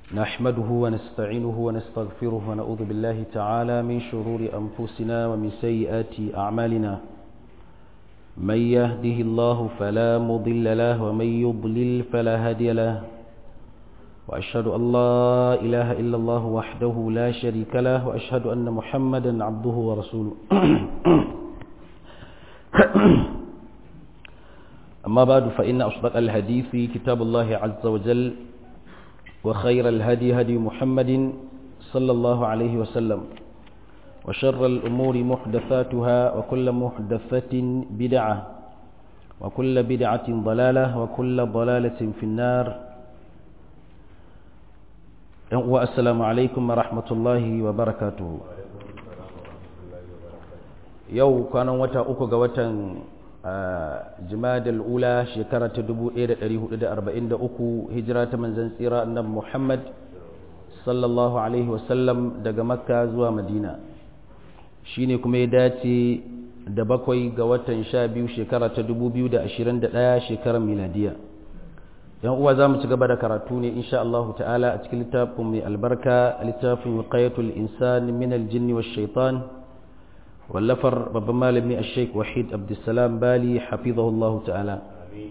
نحمده ونستعينه ونستغفره ونعوذ بالله تعالى من شرور أنفسنا ومن سيئات أعمالنا من يهده الله فلا مضل له ومن يضلل فلا هادي له وأشهد أن لا إله إلا الله وحده لا شريك له وأشهد أن محمدا عبده ورسوله أما بعد فإن أصدق الحديث كتاب الله عز وجل وخير الهدي هدي محمد صلى الله عليه وسلم وشر الأمور محدثاتها وكل محدثة بدعة وكل بدعة ضلالة وكل ضلالة في النار والسلام عليكم ورحمة الله وبركاته يو كان وتا أكو jimadal ula shekara ta 1443 hijira ta manzan tsira annabi Muhammad sallallahu alaihi wasallam daga makka zuwa madina shine kuma ya dace da bakwai ga watan sha biyu shekara ta 2021 shekarar miladiya yan uwa za mu ci gaba da karatu ne insha Allah ta'ala a cikin littafin mai albarka littafin wiqayatul insan min aljinni wash shaitan wallafar babban malami a sheik wahid abdulsalam bali hafizahullahu ta'ala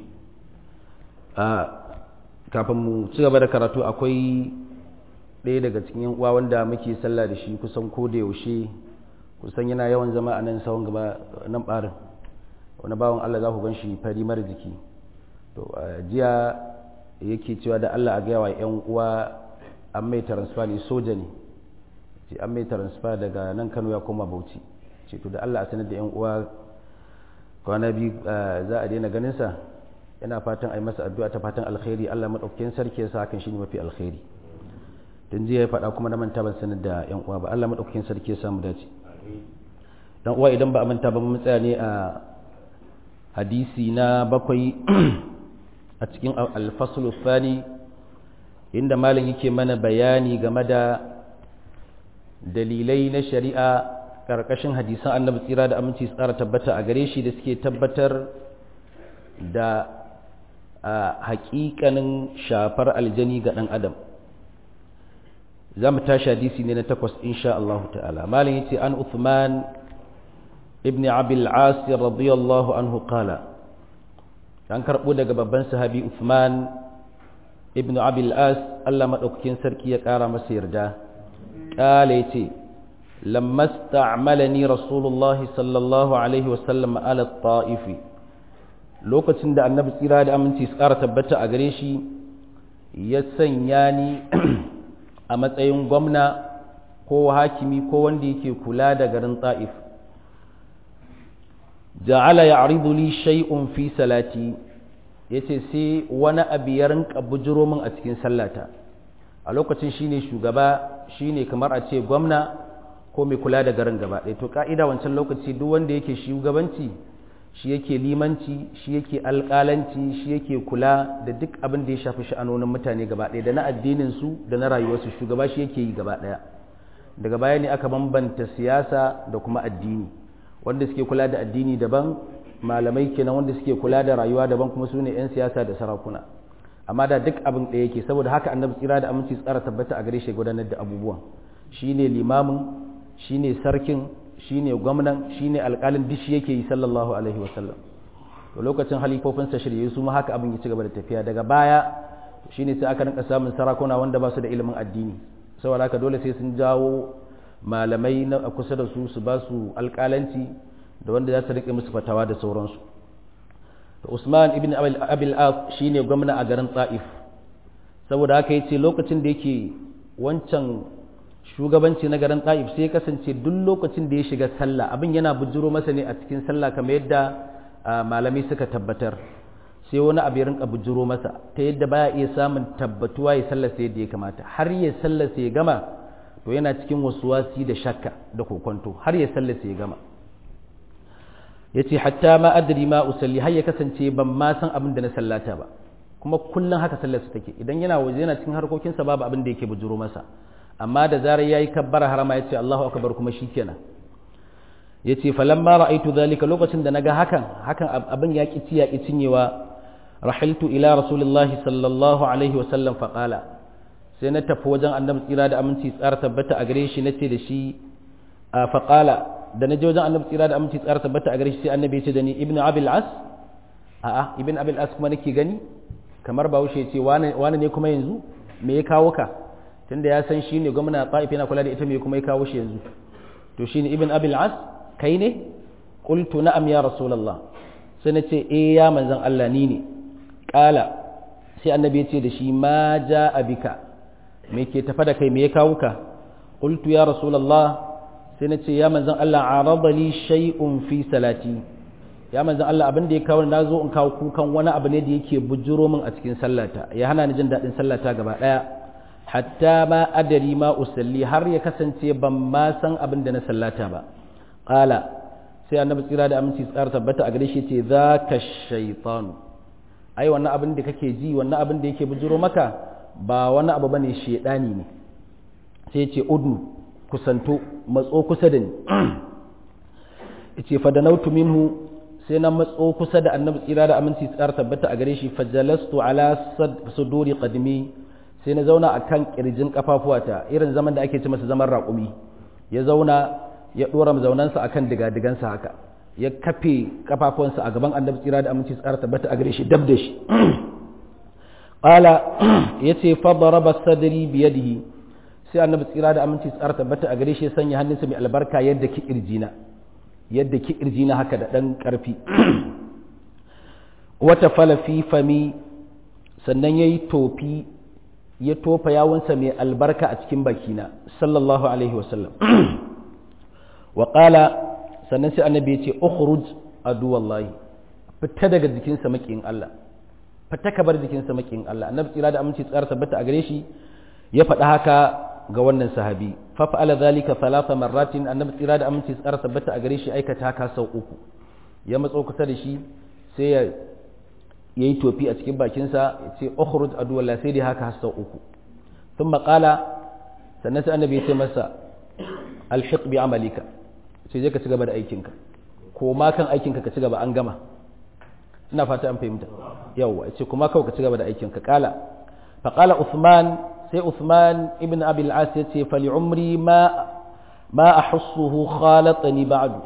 a kafin mu ci gaba da karatu akwai ɗaya daga cikin yan uwa wanda muke sallah da shi kusan ko da yaushe kusan yana yawan zama a nan sawon gaba nan ɓarin wani bawan allah za ku gan shi fari mara jiki to jiya yake cewa da allah a gaya wa yan uwa an mai transfer ne soja ne an mai transfer daga nan kano ya koma bauchi ce to da Allah a sanar da yan uwa kwana biyu za a daina ganin sa yana fatan ai masa addu'a ta fatan alkhairi Allah madaukakin sarki ya sa hakan shine mafi alkhairi dan jiya ya faɗa kuma na manta ban sanar da yan uwa ba Allah madaukakin sarki ya sa mu dace dan uwa idan ba a manta ba mun tsaya ne a hadisi na bakwai a cikin al-fasl thani inda malam yake mana bayani game da dalilai na shari'a karkashin hadisan annabi tsira da aminci tsara tabbata a gare shi da suke tabbatar da a hakikanin shafar aljani ga ɗan adam za mu tashi hadisi ne na takwas insha Allah ta'ala malin yace an Uthman ibn Abil As radiyallahu anhu qala an karbo daga babban sahabi Uthman ibn Abil As Allah madaukakin sarki ya kara masa yarda qala yace لما استعملني رسول الله صلى الله عليه وسلم على الطائف lokacin da annabi tsira da aminci su ƙara tabbata a gare shi ya sanya ni a matsayin gwamna ko hakimi ko wanda yake kula da garin ta'if ja'ala ya'ridu li shay'un fi salati yace sai wani abu ya rinka bujiro min a cikin sallata a lokacin shine shugaba shine kamar a ce gwamna ko mai kula da garin gaba ɗaya to ka'ida wancan lokaci duk wanda yake shugabanci shi yake limanci shi yake alƙalanci shi yake kula da duk abin da ya shafi sha'anonin mutane gaba ɗaya da na addinin su da na rayuwarsu shugaba shi yake yi gaba ɗaya daga baya ne aka bambanta siyasa da kuma addini wanda suke kula da addini daban malamai kenan wanda suke kula da rayuwa daban kuma su ne 'yan siyasa da sarakuna amma da duk abin ɗaya yake saboda haka annabi tsira da aminci tsara tabbata a gare shi gudanar da abubuwan shine limamin shine sarkin shine gwamnan shine alƙalin duk shi yake yi sallallahu alaihi wasallam to lokacin halifofin sa shirye su ma haka abin ya ci gaba da tafiya daga baya shine sai aka rinka samun sarakuna wanda ba su da ilimin addini saboda haka dole sai sun jawo malamai na kusa da su su ba su alƙalanci da wanda za su rike musu fatawa da sauransu to Usman ibn Abil As shine gwamna a garin Taif saboda haka yace lokacin da yake wancan shugabanci na garin ta'if sai ya kasance duk lokacin da ya shiga sallah abin yana bujiro masa ne a cikin sallah kamar yadda malamai suka tabbatar sai wani abu ya rinka bujiro masa ta yadda baya iya samun tabbatuwa ya sallar sai yadda ya kamata har ya sallar sai ya gama to yana cikin wasuwasi da shakka da kokonto har ya sallar sai ya gama yace hatta ma adri ma usalli har ya kasance ban ma san abin da na sallata ba kuma kullum haka sallar su take idan yana waje yana cikin harkokinsa babu abin da yake bujiro masa amma da zarar yayi kabbara harama yace Allahu akbar kuma shikenan yace falamma ra'aitu zalika lokacin da naga hakan hakan abin ya ki ya ki cinyewa rahiltu ila rasulillahi sallallahu alaihi wa sallam fa qala sai na tafi wajen annabi tsira da aminci tsara tabbata a gare shi nace da shi a faqala da na je wajen annabi tsira da aminci tsara tabbata a gare shi sai annabi ya ce da ni ibnu abil as a'a ibn abil as kuma nake gani kamar bahaushe ce wani ne kuma yanzu me ya kawo ka tunda ya san shi ne gwamna ta'if yana kula da ita me kuma ya kawo shi yanzu to shi ne ibn abil as kai ne qultu na'am ya rasulullah sai na ce eh ya manzon Allah ni ne kala sai annabi ya ce da shi ma ja'a bika me ke tafa da kai me ya kawo ka qultu ya rasulullah sai na ce ya manzon Allah arada li shay'un fi salati ya manzan Allah abin da ya kawo na zo in kawo kukan wani abu ne da yake bujuro min a cikin sallata ya hana ni jin daɗin sallata gaba ɗaya hatta ma adari ma usalli har ya kasance ban ma san abin da na sallata ba qala sai annabi tsira da aminci tsara tabbata a gare shi ce zaka shaytanu ai wannan abin da kake ji wannan abin da yake bujuro maka ba wani abu bane shedani ne sai ce udu kusanto matso kusa da ni yace fa da nautu minhu sai na matso kusa da annabi tsira da aminci tsara tabbata a gare shi fajalastu ala suduri qadmi sai na zauna akan kirjin kafafuwata irin zaman da ake ci masa zaman raƙumi ya zauna ya dora zaunansa akan digadigansa haka ya kafe kafafuwansa a gaban annabi tsira da aminci tsara tabbata a gare shi dab da shi qala yace fa daraba sadri bi yadihi sai annabi tsira da aminci tsara tabbata a gare shi ya sanya hannunsa mai albarka yadda ki kirjina yadda ki na haka da ɗan ƙarfi wata falafi fami sannan ya yi tofi ya tofa yawunsa mai albarka a cikin bakina sallallahu alaihi wasallam wa ƙala sannan sai annabi ya ce ukhruj aduwallahi fita daga jikinsa maƙin Allah fita ka bar jikinsa maƙin Allah annabi tsira da aminci tsara tabbata a gare shi ya faɗa haka ga wannan sahabi fafa'ala zalika thalatha marratin annabi tsira da aminci tsara tabbata a gare shi aikata haka sau uku ya matso kusa da shi sai ya yayi tofi a cikin bakinsa ya ce ukhruj aduwallah sai dai haka sau uku thumma qala sannan sai annabi ya ce masa alhiq bi amalika sai je ka ci gaba da aikinka ko ma kan aikinka ka ci gaba an gama ina fata an fahimta yawa ya ce kuma kawai ka ci gaba da aikinka kala fa qala uthman sai Uthman ibn Abi al-As ya ce fali umri ma ma ahussuhu khalatani ba'du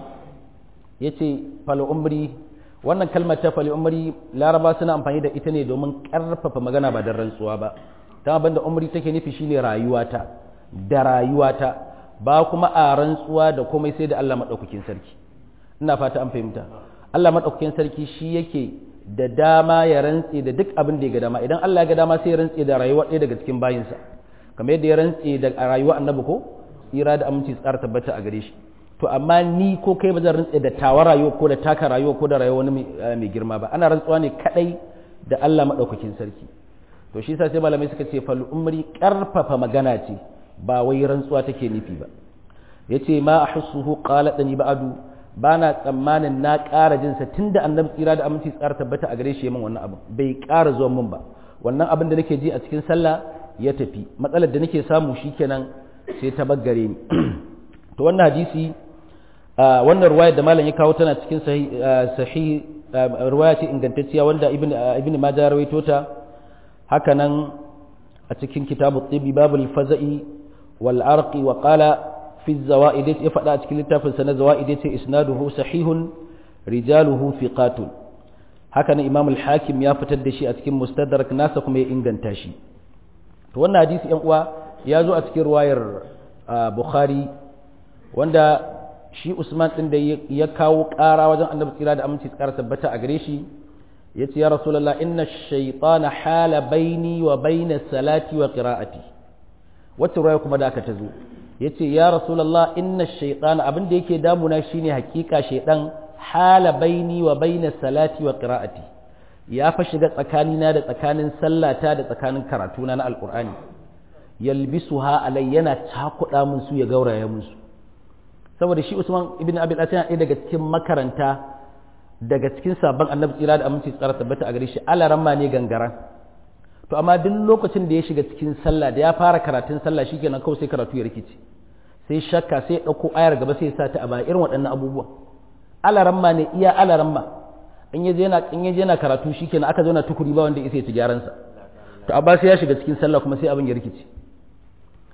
yace fali umri wannan kalmar ta fali umri laraba suna amfani da ita ne domin karfafa magana ba da rantsuwa ba dan abinda umri take nufi shine rayuwata da rayuwata ba kuma a rantsuwa da komai sai da Allah madaukakin sarki ina fata an fahimta Allah madaukakin sarki shi yake da dama ya rantse da duk abin da ya ga dama idan Allah ya ga dama sai ya rantse da rayuwa ɗaya daga cikin bayinsa kamar yadda ya rantse da rayuwa annabi ko tsira da aminci tsara tabbata a gare shi to amma ni ko kai ba zan rantse da tawa rayuwa ko da taka rayuwa ko da rayuwa wani mai girma ba ana rantsuwa ne kadai da Allah madaukakin sarki to shi yasa sai malamai suka ce fal umri karfafa magana ce ba wai rantsuwa take nufi ba yace ma ahsuhu qalatani ba'du ba na tsammanin na ƙara jinsa tun da annabi tsira da aminci tsara tabbata a gare shi min wannan abin bai ƙara zuwa min ba wannan abin da nake ji a cikin sallah ya tafi matsalar da nake samu shikenan sai ta baggare ni to wannan hadisi wannan ruwaya da malam ya kawo tana cikin sahih ruwaya ce ingantacciya wanda ibn ibn majah rawaito ta haka nan a cikin kitabu tibi babul faza'i wal arqi wa qala fi zawaid ya faɗa a cikin littafin sa na zawaid ya ce isnaduhu sahihun rijaluhu thiqatun haka nan imam al-hakim ya fitar da shi a cikin mustadrak nasa kuma ya inganta shi to wannan hadisi yan uwa ya zo a cikin ruwayar bukhari wanda shi usman din da ya kawo ƙara wajen annabi tsira da aminci tsara tabbata a gare shi ya ce ya rasulallah inna shaitana hala baini wa baina salati wa qira'ati wacce ruwaya kuma da aka ta zo ya ce ya rasulallah inna shaitana abin da yake damuna shine hakika shaidan hala baini wa baina salati wa qira'ati ya fa shiga tsakanina da tsakanin sallata da tsakanin karatuna na alqur'ani yalbisuha alai yana cakuɗa mun su ya gauraya mun su saboda shi Usman ibn Abi al yana ɗaya daga cikin makaranta daga cikin sabon annabi tsira da aminci tsara tabbata a gare shi alaramma ne gangara to amma duk lokacin da ya shiga cikin sallah da ya fara karatun sallah shikenan kawai sai karatu ya rikice sai shakka sai ya ɗauko ayar gaba sai ya sa ta a baya irin waɗannan abubuwa alaramma ne iya alaramma in yaje yana in yaje yana karatu shikenan aka zauna tukuri ba wanda ya isa ya ci gyaran sa to amma sai ya shiga cikin sallah kuma sai abin ya rikice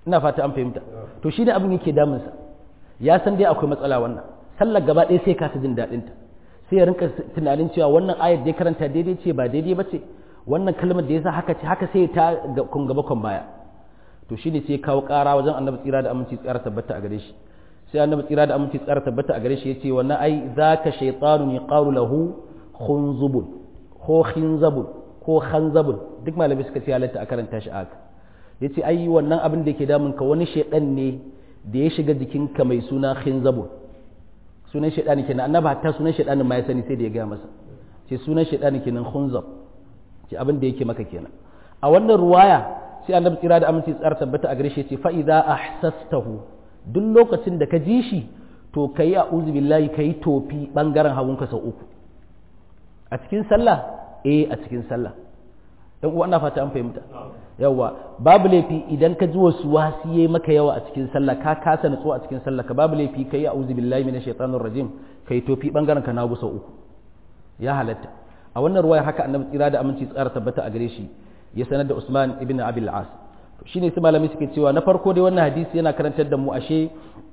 ina fata an fahimta to shi ne abin yake damunsa ya san dai akwai matsala wannan sallar gaba ɗaya sai kasa jin daɗin ta sai ya rinka tunanin cewa wannan ayar da ya karanta daidai ce ba daidai ba ce wannan kalmar da ya sa haka ce haka sai ta kun gaba kun baya to shi ne sai ya kawo ƙara wajen annabi tsira da aminci tsara tabbata a gare shi sai annabi tsira da aminci tsara tabbata a gare shi ya ce wannan ai zaka shaytanun yaqalu lahu khunzubun ko khinzabun ko khanzabun duk malamai suka ce halatta a karanta shi haka yace ai wannan abin da yake damun ka wani shedan ne da ya shiga jikinka mai suna khinzabun sunan shedani kenan annabi hatta sunan shedanin ma ya sani sai da ya ga masa ce sunan shedani kenan khunzab ce abin da yake maka kenan a wannan ruwaya sai annabi tsira da aminci tsara tabbata a gare shi ce fa idza ahsastahu duk lokacin da ka ji shi to kai a'udhu billahi kai tofi bangaren hagunka sau uku a cikin sallah eh a cikin sallah dan uwa ina fata an fahimta yawa babu laifi idan ka ji wasu wasiye maka yawa a cikin sallah ka kasa nutsuwa a cikin sallah ka babu laifi kai a'udhu billahi minash shaitanir rajim kai tofi bangaren ka na gusa uku ya halatta a wannan ruwaya haka annabi tsira da aminci tsara tabbata a gare shi ya sanar da Usman ibn Abil As shine sai malami suke cewa na farko dai wannan hadisi yana karantar da mu ashe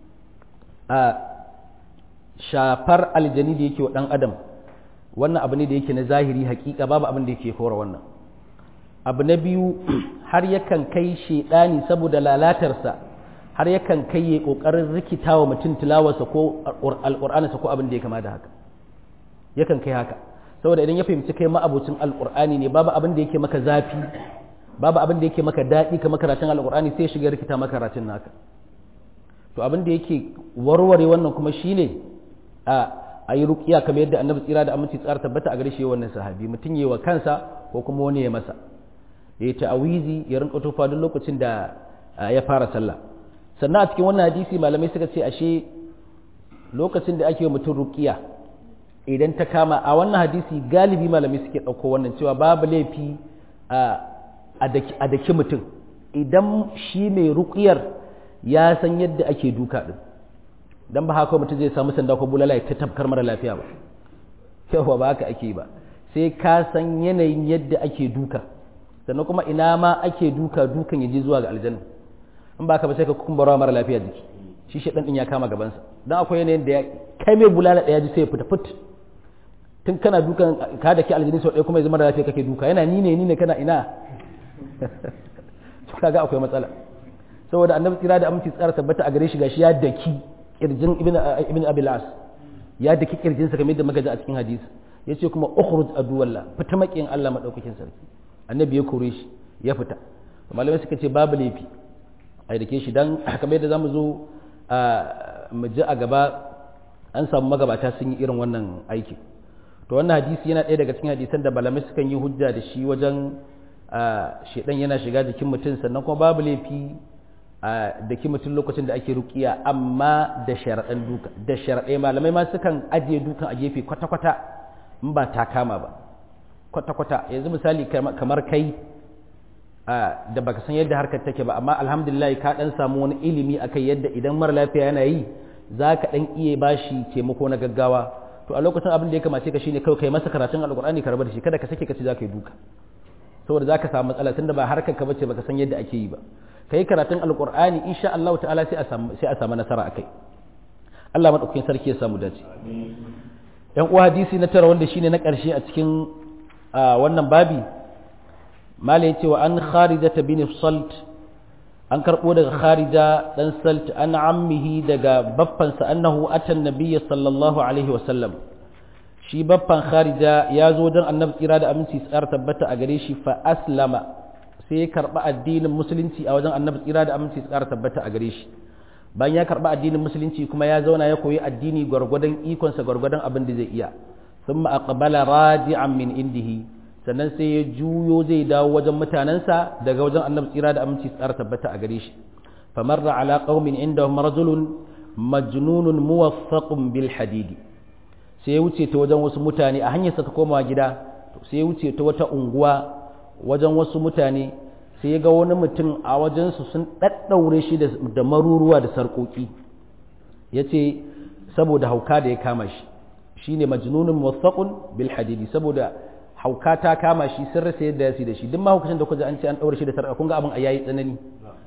a shafar aljani da yake wa dan adam wannan abu ne da yake na zahiri hakika babu abin da yake kora wannan abu na biyu har yakan kai shedani saboda lalatarsa har yakan kai ya kokarin rikitawa mutum tilawarsa ko alqur'aninsa ko abin da ya kama da haka yakan kai haka saboda idan ya fahimci kai ma'abucin alqur'ani ne babu abin da yake maka zafi babu abin da yake maka daɗi kamar karatun alqur'ani sai ya shiga rikita maka karatun naka to abin da yake warware wannan kuma shine a a yi rukiya kamar yadda annabi tsira da aminci tsara tabbata a gare shi wannan sahabi mutum yi wa kansa ko kuma wani ya masa ya ta'awizi ya rinka tofa duk lokacin da ya fara sallah sannan a cikin wannan hadisi malamai suka ce ashe lokacin da ake wa mutum rukiya idan ta kama a wannan hadisi galibi malamai suke ɗauko wannan cewa babu laifi a daki mutum idan shi mai rukiyar ya san yadda ake duka din dan ba haka mutum zai samu sanda ko bulala ya tafkar mara lafiya ba yawa ba haka ake ba sai ka san yanayin yadda ake duka sannan kuma ina ma ake duka dukan ya je zuwa ga aljanna in ba ka ba sai ka kumbura mara lafiya jiki shi shi din ya kama gabansa dan akwai yanayin da ya kai mai bulala daya ji sai ya fita fit tun kana dukan ka da ke aljini sau ɗaya kuma ya zama da lafiya kake duka yana ni ne ni ne kana ina kaga akwai matsala saboda annabi tsira da aminci tsara tabbata a gare shi gashi ya daki kirjin ibn abilas ya daki kirjinsa kamar yadda magaji a cikin hadisi ya ce kuma ukhruj aduwallah fita makiyin Allah madaukakin sarki annabi ya kore shi ya fita malamai suka ce babu laifi a dake shi dan kamar yadda zamu zo mu ji a gaba an samu magabata sun yi irin wannan aiki to wannan hadisi yana ɗaya daga cikin hadisan da malamai sukan yi hujja da shi wajen shedan yana shiga jikin mutum sannan kuma babu laifi da ki mutum lokacin da ake rukiya amma da sharaɗan duka da sharaɗe malamai ma sukan ajiye dukan a gefe kwata-kwata in ba ta kama ba kwata-kwata yanzu misali kamar kai da baka san yadda harkar take ba amma alhamdulillah ka dan samu wani ilimi akai yadda idan mara lafiya yana yi za ka dan iya bashi taimako na gaggawa to a lokacin abin da ya kamace ka shine kawai kai masa karatun alkur'ani ka rabar da shi kada ka sake ka ci za ka yi duka saboda za ka samu matsala tunda ba harkar ka bace baka san yadda ake yi ba kai karatun alkur'ani insha Allah ta'ala sai a samu sai a samu nasara akai Allah madaukakin sarki ya samu dace yan uwa hadisi na tara wanda shine na karshe a cikin wannan babi malai yace wa an kharija bin salt an karbo daga kharija dan salt an ammihi daga baffansa annahu atan nabiyyi sallallahu alaihi wa sallam shi baffan kharija ya zo don annabi tsira da aminci tsar tabbata a gare shi fa aslama sai ya karɓi addinin musulunci a wajen annabi tsira da aminci su ƙara tabbata a gare shi bayan ya karɓi addinin musulunci kuma ya zauna ya koyi addini gwargwadon ikonsa gwargwadon abin da zai iya sun aqbala radi'an min indihi sannan sai ya juyo zai dawo wajen mutanensa daga wajen annabi tsira da aminci su ƙara tabbata a gare shi famarra ala qaumin indahum rajulun majnunun muwaffaqun bil hadidi sai ya wuce ta wajen wasu mutane a hanyarsa ta komawa gida sai ya wuce ta wata unguwa wajen wasu mutane sai ya ga wani mutum a wajensu sun ɗaɗɗaure shi da maruruwa da sarƙoƙi ya ce saboda hauka da ya kama shi shi ne majnunin wasaƙun bil hadidi saboda hauka ta kama shi sun rasa yadda ya da shi duk mahaukacin da kuka an ce an ɗaure shi da sarƙa kun ga abin a yayi tsanani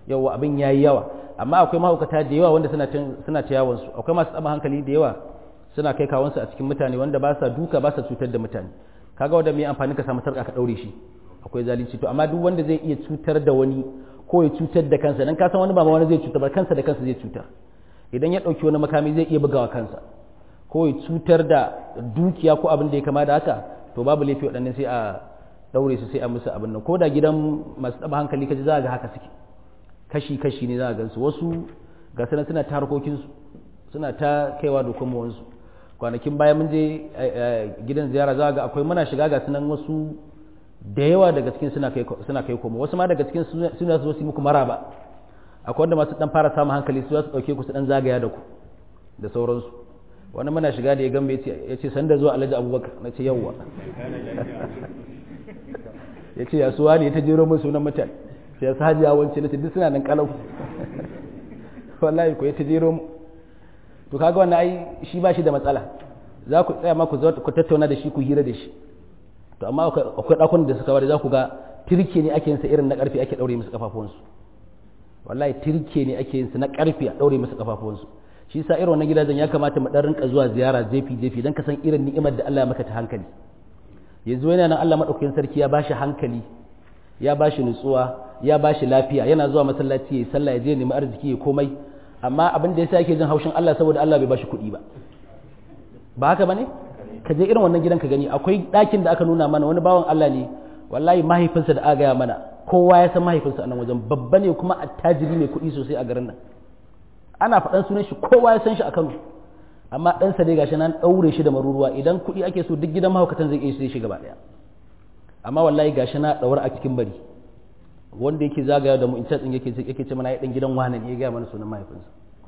yawa abin yayi yawa amma akwai mahaukata da yawa wanda suna suna ta yawon su akwai masu tsaba hankali da yawa suna kai kawansu a cikin mutane wanda ba sa duka ba sa cutar da mutane kaga wanda mai amfani ka samu sarka ka daure shi akwai zalunci to amma duk wanda zai iya cutar da wani ko ya cutar da kansa dan ka san wani ba wani zai cutar ba kansa da kansa zai cutar idan ya dauki wani makami zai iya bugawa kansa ko ya cutar da dukiya ko abin da ya kama da haka to babu laifi waɗannan sai a daure su sai a musu abin nan ko da gidan masu taba hankali kaji za ga haka suke kashi kashi ne za a gansu wasu ga sanan suna ta harkokinsu suna ta kaiwa da kuma wansu kwanakin baya mun je gidan ziyara za ga akwai muna shiga ga sunan wasu da yawa daga cikin suna kai suna kai koma wasu ma daga cikin suna zo su muku maraba akwai wanda masu dan fara samun hankali su za su dauke ku su dan zagaya da ku da sauransu wani muna shiga da ya gambe ya ce sanda zuwa alhaji abubakar na ce yawwa ya ce ya suwa ne ta jero mun sunan mutane sai ya sahaji ya wance na ce duk suna nan kalau wallahi ko ya ta jero mu to kaga wannan ai shi ba shi da matsala za ku tsaya ma ku ku tattauna da shi ku hira da shi to amma akwai dakunan da suka bari za ku ga tirke ne ake yin sa irin na karfe ake daure musu kafafuwansu wallahi tirke ne ake yin sa na karfe a daure musu kafafuwansu shi sa irin wannan gidajen ya kamata mu dan rinka zuwa ziyara jefi jefi dan ka san irin ni'imar da Allah ya maka ta hankali yanzu yana nan Allah madaukakin sarki ya bashi hankali ya bashi nutsuwa ya bashi lafiya yana zuwa masallaci ya sallah ya je nemi arziki ya komai amma abin da yasa yake jin haushin Allah saboda Allah bai bashi kuɗi ba ba haka bane ka je irin wannan gidan ka gani akwai ɗakin da aka nuna mana wani bawan Allah ne wallahi mahaifinsa da aka gaya mana kowa ya san mahaifinsa a nan wajen babba ne kuma attajiri mai kuɗi sosai a garin nan ana faɗan sunan shi kowa ya san shi a Kano amma ɗansa dai gashi nan ɗaure shi da maruruwa idan kuɗi ake so duk gidan mahaukatan zai iya sai shi gaba ɗaya amma wallahi gashi na ɗaure a cikin bari wanda yake zagaya da mu in tsin yake yake ce mana ya dan gidan wani ne ya gaya mana sunan mahaifinsa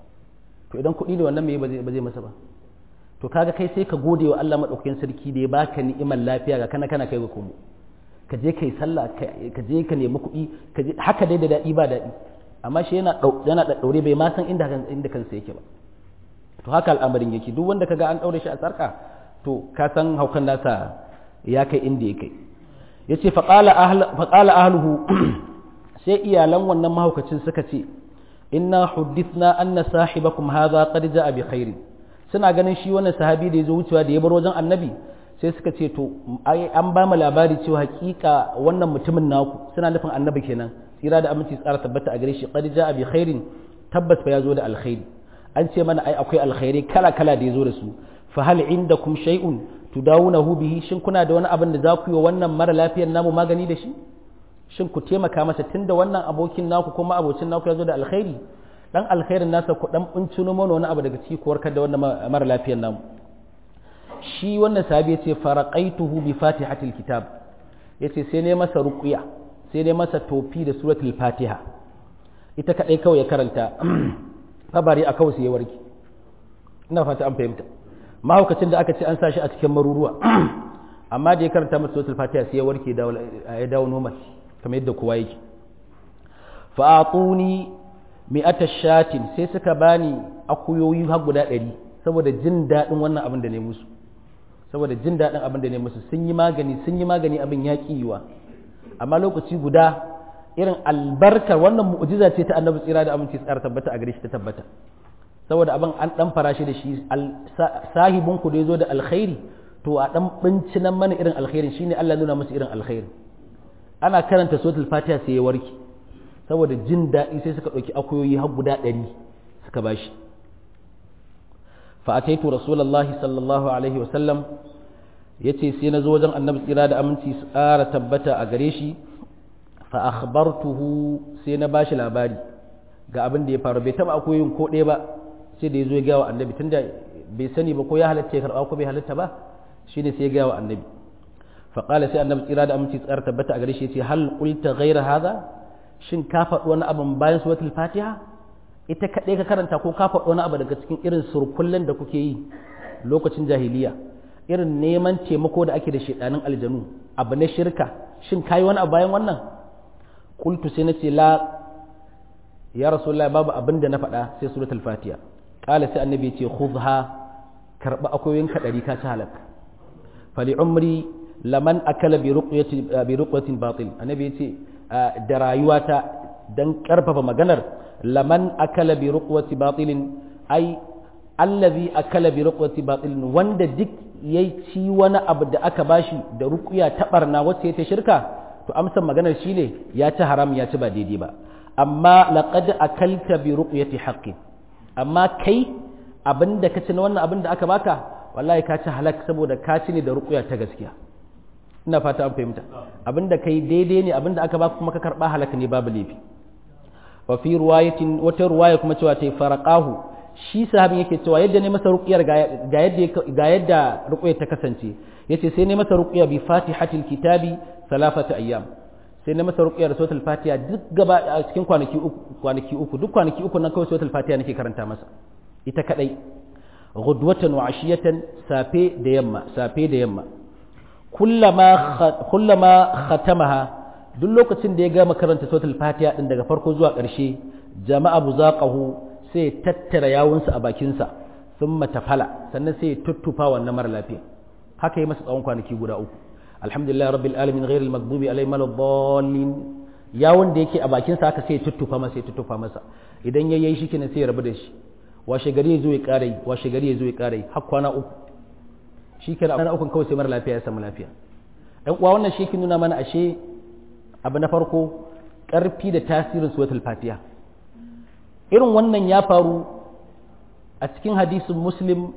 to idan kuɗi ne wannan me ba zai ba zai masa ba to kaga kai sai ka gode wa Allah madaukakin sarki da ya baka ni'imar lafiya ga kana kana kai ga komo ka je kai sallah ka je ka nemi kuɗi ka je haka dai da daɗi ba daɗi amma shi yana yana da daure bai ma san inda inda kansa yake ba to haka al'amarin yake duk wanda kaga an daure shi a sarka to ka san haukan nasa ya kai inda ya kai yace faqala ahl faqala ahluhu sai iyalan wannan mahaukacin suka ce inna huddithna anna sahibakum hadha qad jaa bi khairin suna ganin shi wannan sahabi da yazo wucewa da ya bar wajen annabi sai suka ce to an ba mu labari cewa hakika wannan mutumin naku suna nufin annabi kenan tsira da aminci tsara tabbata a gare shi qad jaa bi khairin tabbas fa yazo da alkhairi an ce mana ai akwai alkhairi kala kala da yazo da su fa hal indakum shay'un tudawunahu bihi shin kuna da wani abin da za ku yi wannan mara lafiyar namu magani da shi shin ku taimaka masa tunda wannan abokin naku kuma abocin naku yazo da alkhairi dan alkhairin nasa ku dan bincino mana wani abu daga ciki ku warkar da wannan mara lafiyar namu shi wannan sahabi yace faraqaituhu bi fatihatil kitab yace sai ne masa ruqya sai ne masa tofi da suratul fatiha ita kadai kawai ya karanta kabari a kawai sai ya warke ina fata an fahimta mahaukacin da aka ce an sa shi a cikin maruruwa amma da ya karanta masa suratul fatiha sai ya warke ya dawo normal kamar yadda kowa yake fa atuni mi'ata shatin sai suka bani akuyoyi har guda ɗari saboda jin daɗin wannan abin da ne musu saboda jin daɗin abin da ne musu sun yi magani sun yi magani abin ya yiwa amma lokaci guda irin albarkar wannan mu'jiza ce ta annabi tsira da aminci tsara tabbata a gare shi ta tabbata saboda abin an dan fara shi da shi sahibin ku da yazo da alkhairi to a dan bincinan mana irin alkhairin shine Allah nuna musu irin alkhairi ana karanta suratul fatiha sai ya warke saboda jin daɗi sai suka ɗauki akuyoyi har guda ɗari suka bashi fa ataitu rasulullahi sallallahu alaihi wa sallam yace sai na zo wajen annabi tsira da aminci su ƙara tabbata a gare shi fa akhbartuhu sai na bashi labari ga abin da ya faru bai taba akuyoyin ko ɗaya ba sai da ya zo ya gawa annabi tunda bai sani ba ko ya halatta ya karɓa ko bai halatta ba shine sai ya gawa annabi fa qala sai annabi tsira da aminci tsara tabbata a gare shi yace hal qulta ghayra hadha shin ka faɗi wani abin bayan suratul fatiha ita kaɗai ka karanta ko ka faɗi wani abu daga cikin irin surkullen da kuke yi lokacin jahiliya irin neman taimako da ake da shedanin aljanu abu na shirka shin kayi wani abu bayan wannan qultu sai nace la ya rasulullah babu abin da na faɗa sai suratul fatiha qala sai annabi ya ce khudha karba akoyin ka dari ka ci halak fali umri laman akala bi ruqyati bi ruqyatin batil annabi ya ce da rayuwata dan karfafa maganar laman akala bi ruqwati batilin ai allazi akala bi ruqwati batilin wanda duk yayi ci wani abu da aka bashi da ruqya ta barna wacce ta shirka to amsan maganar shine ya ci haram ya ci ba daidai ba amma laqad akalta bi ruqyati haqqin amma kai abinda ka ci na wannan abin da aka baka wallahi ka ci halak saboda ka ci ne da ruqya ta gaskiya ina fata an fahimta abinda kai daidai ne abinda aka baka kuma ka karba halak ne babu laifi wa fi riwayatin wata riwaya kuma cewa ta faraqahu shi sahabin yake cewa yadda ne masa ruqyar ga yadda ga yadda ruqyar ta kasance yace sai ne masa ruqya bi fatihatil kitabi salafata ayyam sai ne masa ruqya da suratul fatiha duk gaba a cikin kwanaki uku kwanaki uku duk kwanaki uku nan kawai suratul fatiha nake karanta masa ita kadai ghudwatan wa ashiyatan safe da yamma safe da yamma kullama kullama khatamaha duk lokacin da ya gama karanta suratul fatiha din daga farko zuwa ƙarshe jama'a buzaqahu sai tattara yawunsa a bakinsa thumma tafala sannan sai tuttufa wannan mara lafiya haka yi masa tsawon kwanaki guda uku alhamdulillah rabbil alamin ghairil maghdubi alaihim waladdallin yawun da yake a bakinsa haka sai tuttufa masa sai tuttufa masa idan yayi shi kenan sai ya rabu da shi washe gari ya zo ya ƙara yi washe gari ya zo ya ƙara yi har kwana uku shi kenan kwana uku kawai sai mara lafiya ya samu lafiya ɗan uwa wannan shi ke nuna mana ashe abu na farko ƙarfi da tasirin suratul fatiha irin wannan ya faru a cikin hadisin muslim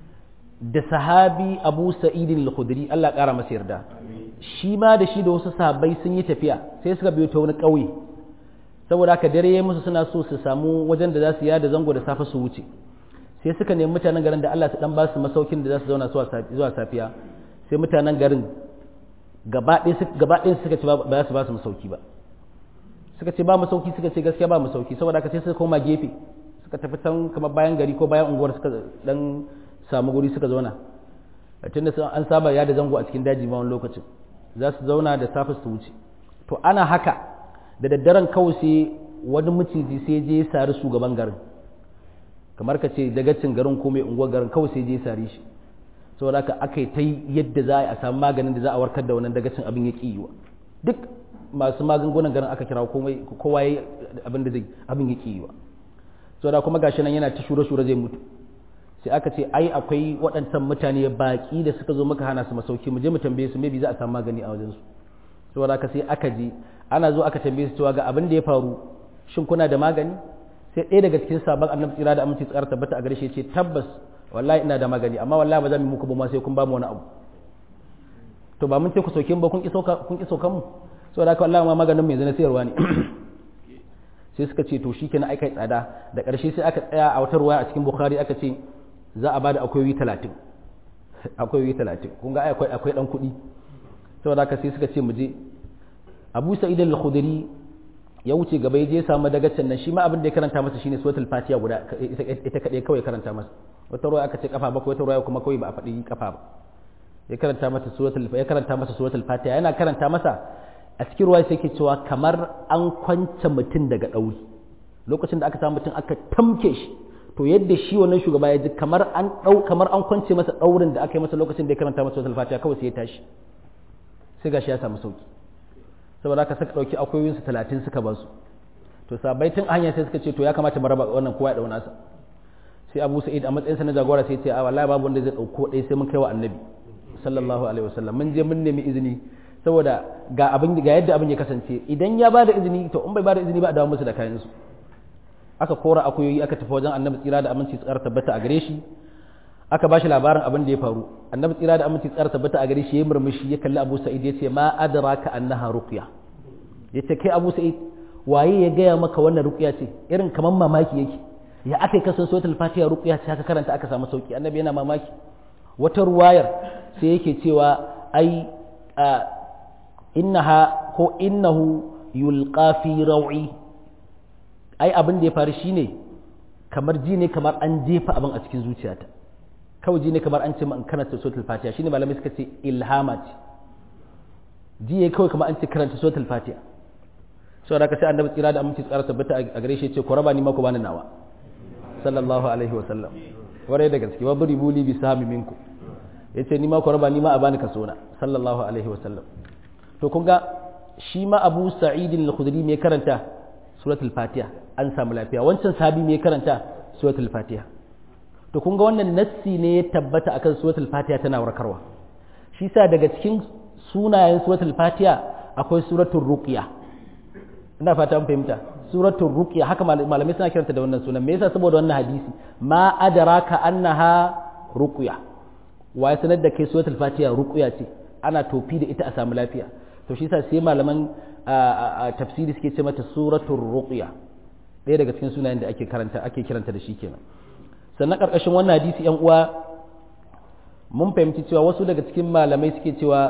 da sahabi abu sa'idin al-khudri Allah ƙara masa yarda shi ma da shi da wasu sahabbai sun yi tafiya sai suka biyo ta wani ƙauye saboda haka dare ya musu suna so su samu wajen da za su yada zango da safe su wuce sai suka nemi mutanen garin da Allah su dan ba su masaukin da za su zauna zuwa safiya sai mutanen garin gaba ɗaya suka ce ba za su ba su masauki ba suka ce ba masauki suka ce gaskiya ba masauki saboda haka sai suka koma gefe suka tafi can kamar bayan gari ko bayan unguwar suka dan samu guri suka zauna tunda an saba yada zango a cikin daji ma wani lokacin za su zauna da safe su wuce to ana haka da daddaren kawai sai wani maciji sai je sari shugaban garin kamar ka ce dagacin garin ko mai unguwar garin kawai sai je sari shi saboda haka aka yi ta yadda za a samu maganin da za a warkar da wannan dagacin abin ya ƙiwa duk masu magungunan garin aka kira kowa ya abin da abin ya ƙiwa saboda kuma gashi nan yana ta shure-shure zai mutu sai aka ce ai akwai waɗancan mutane baƙi da suka zo muka hana su masauki mu je mu tambaye su maybe za a samu magani a wajen su saboda haka sai aka je ana zo aka tambaye su cewa ga abin da ya faru shin kuna da magani sai ɗaya daga cikin sabon annabi tsira da aminci tsara tabbata a gare shi ce tabbas wallahi ina da magani amma wallahi ba za mu muku ba ma sai kun ba mu wani abu to ba mun ce ku sauke mu ba kun ki sauka kun ki saukan mu saboda haka wallahi ma maganin mai zana sayarwa ne sai suka ce to shikenan ai kai tsada da ƙarshe sai aka tsaya a wata ruwaya a cikin bukhari aka ce za a bada akwai talatin akwai talatin kun ga akwai akwai dan kuɗi saboda haka sai suka ce mu je abu sa'id al-khudri ya wuce gaba ya je samu dagacin nan shi ma abin da ya karanta masa shine suratul fatiha guda ita kadai kawai karanta masa wata ruwa aka ce kafa bakwai wata ruwa kuma kawai ba a faɗi kafa ba ya karanta masa suratul ya karanta masa suratul fatiha yana karanta masa a cikin ruwa sai ke cewa kamar an kwance mutum daga ɗauri lokacin da aka samu mutum aka tamke shi to yadda shi wannan shugaba ya ji kamar an ɗau kamar an kwance masa ɗaurin da aka yi masa lokacin da ya karanta masa suratul fatiha kawai sai ya tashi sai gashi ya samu sauki saboda haka suka ɗauki akwai talatin suka ba su to sabai tun hanya sai suka ce to ya kamata mu raba wannan kowa ya ɗau nasa sai abu sa'id a matsayinsa na jagora sai ce a wallahi babu wanda zai ɗauko ɗaya sai mun kai wa annabi sallallahu alaihi wasallam mun je mun nemi izini saboda ga abin ga yadda abin ya kasance idan ya bada izini to in bai bada izini ba a dawo musu da kayan su aka kora akuyoyi aka tafi wajen annabi tsira da aminci tsara tabbata a gare shi aka ba shi labarin abin da ya faru annabi tsira da aminci tsara tabbata a gare shi ya murmushi ya kalli abu sa'id ya ce ma adraka annaha ruqya ya ce kai abu sa'id waye ya gaya maka wannan ruqya ce irin kaman mamaki yake ya aka yi kasan suratul fatiha ruqya ce haka karanta aka samu sauki annabi yana mamaki wata ruwayar sai yake cewa ai innaha ko innahu yulqa fi raw'i ai abin da ya faru shine kamar ji ne kamar an jefa abin a cikin zuciyata kawai ji ne kamar an ce ma in karanta suratul fatiha shine malamai suka ce ilhama ce ji ne kawai kamar an ce karanta suratul fatiha saboda haka sai annabi tsira da aminci tsara tabbata a gare shi ce ku raba ni ma ku bani nawa sallallahu alaihi wa sallam ware da gaske wa buri buli bi sahmi minku yace ni ma ku raba ni ma a bani kaso na sallallahu alaihi wa sallam to kun ga shi ma Abu Sa'id al-Khudri me karanta suratul fatiha an samu lafiya wancan sahabi me karanta suratul fatiha to kun ga wannan nassi ne ya tabbata akan suratul fatiha tana warkarwa shi sa daga cikin sunayen suratul fatiha akwai suratul ruqya ina fata an fahimta suratul ruqya haka malamai suna kiranta da wannan sunan me yasa saboda wannan hadisi ma adraka annaha ruqya wa sanar da kai suratul fatiha ruqya ce ana tofi da ita a samu lafiya to shi yasa sai malaman tafsiri suke ce mata suratul ruqya ɗaya daga cikin sunayen da ake karanta ake kiranta da shi kenan sannan karkashin wannan hadisi yan uwa mun fahimci cewa wasu daga cikin malamai suke cewa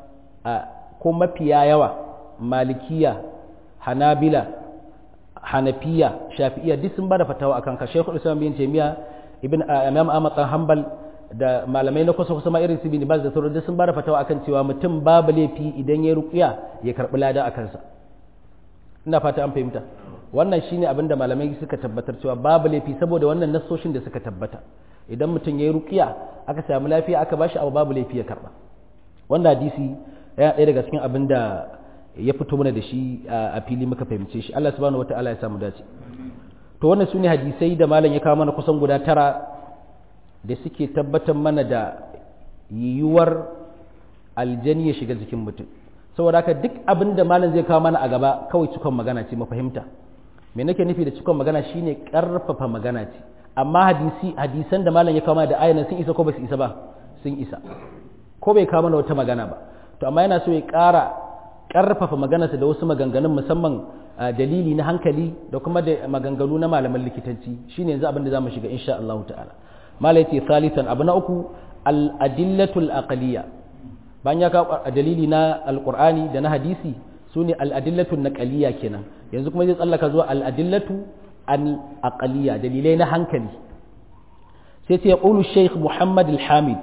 ko mafiya yawa malikiya hanabila hanafiya shafi'iya duk sun bada fatawa akan ka shekul islam bin taimiya ibn imam ahmad dan hanbal da malamai na kusa kusa ma irin su bin baz da sauran duk sun bada fatawa akan cewa mutum babu laifi idan ya ruqya ya karbi lada akan sa ina fata an fahimta wannan shine abin da malamai suka tabbatar cewa babu laifi saboda wannan nassoshin da suka tabbata idan mutum ya yi ruqya aka samu lafiya aka bashi abu babu laifi ya karba wannan hadisi yana ɗaya daga cikin abin da ya fito mana da shi a fili muka fahimce shi Allah subhanahu wataala ya samu dace to wannan sune hadisai da malam ya kawo mana kusan guda tara da suke tabbatar mana da yiwuwar aljani ya shiga jikin mutum saboda haka duk abin da malam zai kawo mana a gaba kawai cikon magana ce mafahimta me nake nufi da cikon magana shine karfafa magana ce amma hadisi hadisan da malam ya kawo mana da ayanan sun isa ko ba su isa ba sun isa ko bai kawo mana wata magana ba to amma yana so ya ƙara ƙarfafa maganarsa da wasu maganganun musamman dalili na hankali da kuma da maganganu na malaman likitanci shine yanzu abin da zamu shiga insha Allah ta'ala malai ce salisan abu na uku al-adillatul aqliya bayan ya kawo dalili na alqur'ani da na hadisi sune al-adillatul naqliya kenan yanzu kuma zai tsallaka zuwa al-adillatu al-aqliya dalilai na hankali sai ce ya qulu shaykh muhammad al-hamid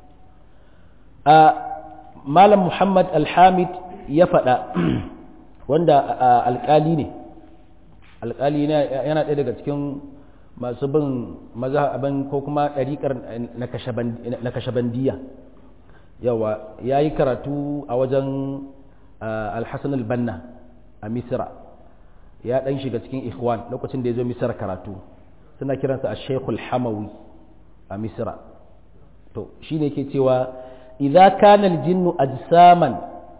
malam muhammad alhamid ya faɗa wanda alƙali ne alƙali yana ɗaya daga cikin masu bin mazhabin ko kuma ɗariƙar na kashabandiya yawa ya yi karatu a wajen alhassan albanna a misira ya ɗan shiga cikin ikhwan lokacin da ya zo misira karatu suna kiransa a shekul hamawi a misira to shi ne ke cewa idza kana aljinnu ajsaman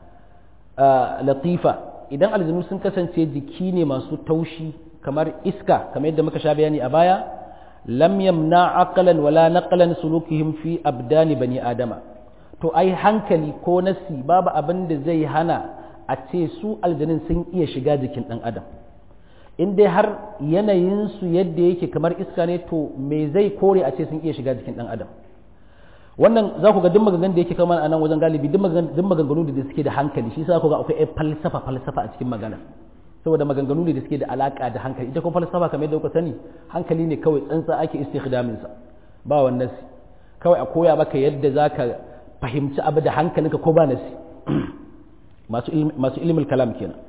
latifa idan aljinnu sun kasance jiki ne masu taushi kamar iska kamar yadda muka sha bayani a baya lam yamna aqlan wala naqlan sulukihim fi abdani bani adama to ai hankali ko nasi babu abin da zai hana a ce su aljanin sun iya shiga jikin dan adam in dai har yanayinsu yadda yake kamar iska ne to me zai kore a ce sun iya shiga jikin dan adam wannan za ku ga duk maganganun da yake kama a nan wajen galibi duk maganganu da suke da hankali shi sa ku ga akwai falsafa falsafa a cikin magana saboda maganganu ne da suke da alaka da hankali ita kuma falsafa kamar yadda kuka sani hankali ne kawai tsantsa ake istikhdamin sa ba wannan kawai a koya maka yadda zaka fahimci abu da hankalinka ko ba nasi masu masu ilmul kalam kenan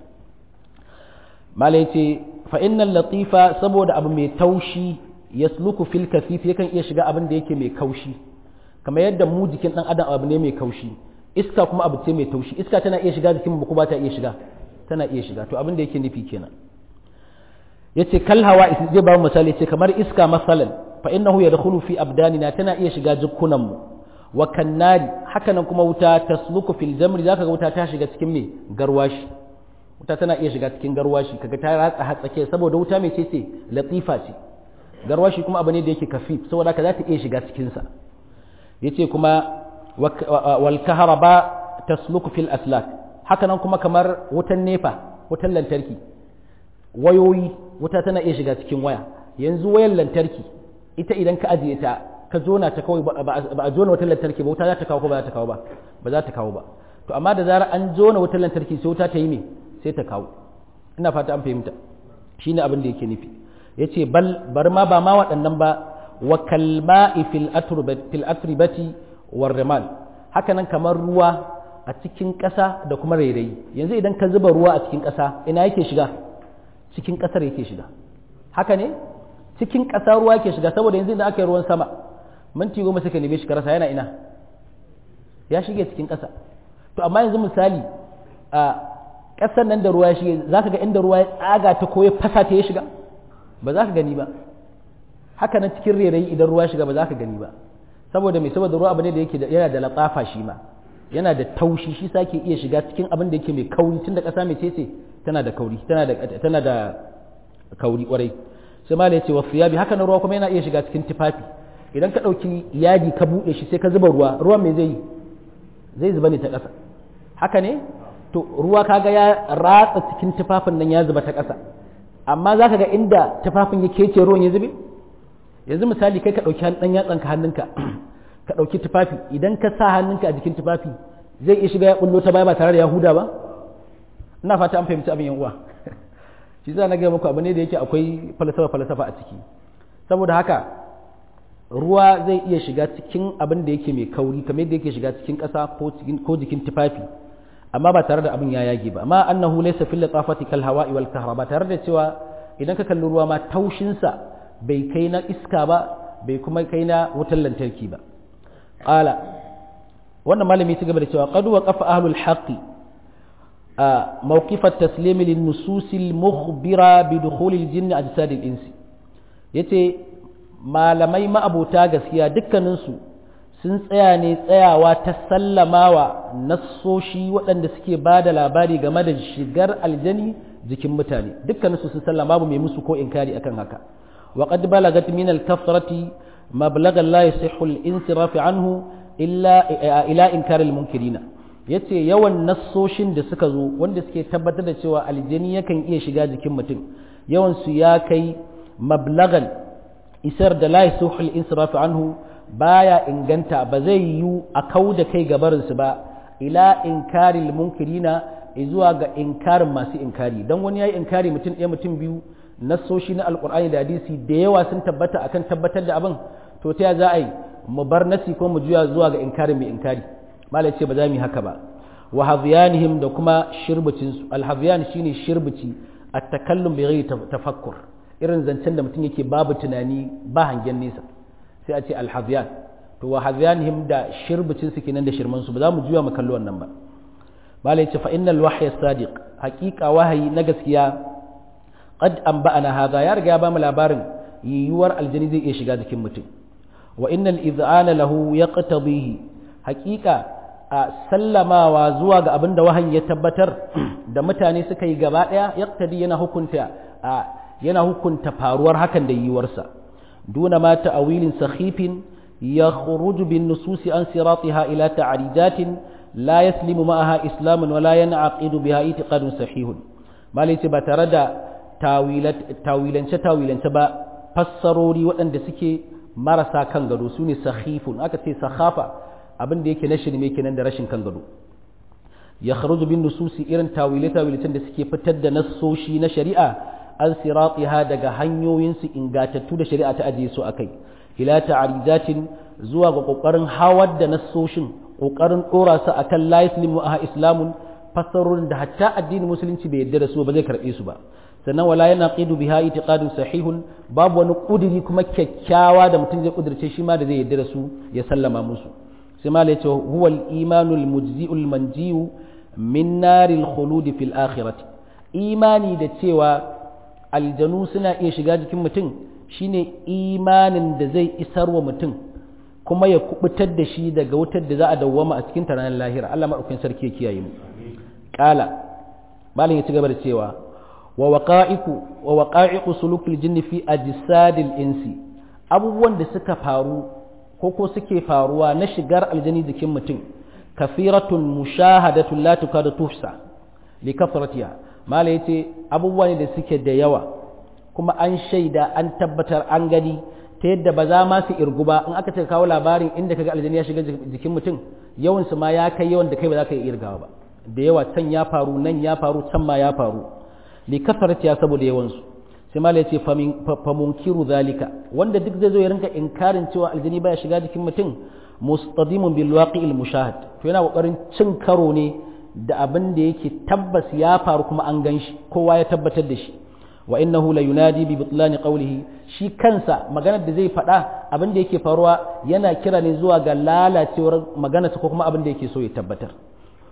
malai ce fa innal latifa saboda abu mai taushi yasluku fil kasif yakan iya shiga abin da yake mai kaushi kamar yadda mu jikin dan adam abu ne mai kaushi iska kuma abu ce mai taushi iska tana iya shiga jikin mu ko ba ta iya shiga tana iya shiga to abin da yake nufi kenan yace kal hawa zai ba mu misali yace kamar iska masalan fa innahu yadkhulu fi abdanina tana iya shiga jikunan mu wa kannari haka nan kuma wuta tasluku fil jamri zaka ga wuta ta shiga cikin me garwashi wuta tana iya shiga cikin garwashi kaga ta ratsa hatsake saboda wuta mai ce ce latifa ce garwashi kuma abu ne da yake kafif saboda ka za ta iya shiga cikin sa yace kuma wal kahraba tasluku fil aslak haka nan kuma kamar wutan nefa wutan lantarki wayoyi wuta tana iya shiga cikin waya yanzu wayan lantarki ita idan ka ajiye ta ka zona ta kawai ba a zona wutan lantarki ba wuta za ta kawo ko ba za ta kawo ba ba za ta kawo ba to amma da zarar an zona wutan lantarki sai wuta ta yi me sai ta kawo ina fata an fahimta shine abin da yake nufi yace bal bar ma ba ma waɗannan ba wa kalma'i fil atribati war rimal haka nan kamar ruwa a cikin ƙasa da kuma rairayi yanzu idan ka zuba ruwa a cikin ƙasa ina yake shiga cikin ƙasar yake shiga haka ne cikin ƙasa ruwa yake shiga saboda yanzu idan aka yi ruwan sama minti goma suka neme shi karasa yana ina ya shige cikin ƙasa to amma yanzu misali a ƙasar nan da ruwa ya shiga za ka ga inda ruwa ya tsaga ta ko ya fasa ta ya shiga ba za ka gani ba haka nan cikin rairayi idan ruwa ya shiga ba za ka gani ba saboda mai saboda ruwa abu ne da yake yana da latsafa shi ma yana da taushi shi sake iya shiga cikin abin da yake mai kauri tun da ƙasa mai cece tana da kauri tana da tana da kauri kwarai sai ma ya ce wa siyabi haka nan ruwa kuma yana iya shiga cikin tufafi idan ka ɗauki yadi ka buɗe shi sai ka zuba ruwa ruwan mai zai yi zai zuba ne ta ƙasa haka ne to ruwa kaga ya ratsa cikin tufafin nan ya zuba ta ƙasa amma za ka ga inda tufafin ya kece ruwan ya zube yanzu misali kai ka ɗauki ɗan yatsanka hannunka ka ɗauki tufafi idan ka sa hannunka a jikin tufafi zai iya shiga ya ɓullo ta baya ba tare da yahuda ba ina fata an fahimci abin yan uwa shi za na gaya muku abu ne da yake akwai falsafa falsafa a ciki saboda haka ruwa zai iya shiga cikin abin da yake mai kauri kamar yadda yake shiga cikin ƙasa ko jikin tufafi amma ba tare da abin ya yage ba amma annahu laysa fil latafati kal hawa'i wal kahra ba tare da cewa idan ka kalli ruwa ma taushin sa bai kai na iska ba bai kuma kai na wutar lantarki ba qala wannan malami ya gaba da cewa qad waqafa ahlul haqqi موقف التسليم للنصوص المخبرة بدخول الجن أجساد الإنس yace malamai ma'abota gaskiya dukkaninsu sun tsaya ne tsayawa ta sallamawa nassoshi waɗanda suke ba da labari game da shigar aljani jikin mutane dukkaninsu sun sallama babu mai musu ko inkari akan haka wa qad balagat min al-kathrati mablagan la yasihhu al-insiraf anhu illa ila inkar al-munkirina yace yawan nassoshin da suka zo wanda suke tabbatar da cewa aljani yakan iya shiga jikin mutum yawan su ya kai mablagan isar da la yasuhul insirafu anhu baya inganta ba zai yi a kau da kai gabarin su ba ila inkaril munkirina zuwa ga inkarin masu inkari dan wani yayi inkari mutum ɗaya mutum biyu nassoshi na alqur'ani da hadisi da yawa sun tabbata akan tabbatar da abin to ta za a yi mu bar nasi ko mu juya zuwa ga inkarin mai inkari malai ce ba za mu yi haka ba wa hadhiyanihim da kuma shirbicin su alhadhiyan shine shirbici at-takallum bi ghairi tafakkur irin zancen da mutum yake babu tunani ba hangen nesa sai a ce alhadhiyan to wa hadhiyanihim da shirbicin su kenan da shirman su ba za mu juya mu kalli wannan ba malai ce fa innal wahya sadiq haqiqa wahayi na gaskiya qad anba'ana hadha ya riga ya ba mu labarin yiwuwar aljani zai iya shiga jikin mutum wa innal idhana lahu yaqtadihi haqiqa a sallamawa zuwa ga abin da wahayi ya tabbatar da mutane suka yi gaba ɗaya yaktadi yana hukunta a yana hukunta faruwar hakan da yiwuwarsa duna ma ta'awilin sakhifin ya khuruju bin nususi an siratiha ila ta'rijatin la yaslimu ma'aha islamun wa la yan'aqidu biha itiqadun sahihun malai ce ba tare da tawilance tawilance ba fassarori waɗanda suke marasa kan gado su ne sakhifun aka ce sakhafa abin da yake na shirme kenan da rashin kan gado ya kharuju bin nususi irin tawile tawilatan da suke fitar da nassoshi na shari'a an siratiha daga hanyoyin su ingatattu da shari'a ta ajiye su akai ila ta'arijatin zuwa ga kokarin hawar da nassoshin kokarin dora su akan la yuslimu aha islamun fassarorin da hatta addinin musulunci bai yarda da su ba zai karbe su ba sannan wala yana qidu biha itiqadun sahihun babu wani kudiri kuma kyakkyawa da mutum zai kudirce shi ma da zai yarda da su ya sallama musu sai ma yace huwa al-imanu al-mujzi'u al-manjiyu min naril khulud fil akhirati imani da cewa aljanu suna iya shiga jikin mutum shine imanin da zai isar wa mutum kuma ya kubutar da shi daga wutar da za a dawwama a cikin ranar lahira Allah madaukakin sarki ya kiyaye mu qala malin ya ci gaba da cewa wa waqa'iku wa waqa'iqu sulukil jinni fi ajsadil insi abubuwan da suka faru ko ko suke faruwa na shigar aljani jikin mutum kafiratun mushahadatun la tukadu tuhsa li kafratiha mala yace abubuwa ne da suke da yawa kuma an shaida an tabbatar an gani ta yadda ba za ma su irgu ba in aka ce kawo labarin inda kaga aljani ya shiga jikin mutum yawan su ma ya kai yawan da kai ba za ka iya irgawa ba da yawa can ya faru nan ya faru can ma ya faru li kafratiha saboda yawan su sai mala yace fa munkiru zalika wanda duk zai zo ya rinka inkarin cewa aljani baya shiga jikin mutum mustadimun bil waqi'il mushahad to yana kokarin cin karo ne da abin da yake tabbas ya faru kuma an gan shi kowa ya tabbatar da shi wa innahu la yunadi bi butlani qawlihi shi kansa maganar da zai faɗa abin da yake faruwa yana kira ne zuwa ga lalacewar maganarsa ko kuma abin da yake so ya tabbatar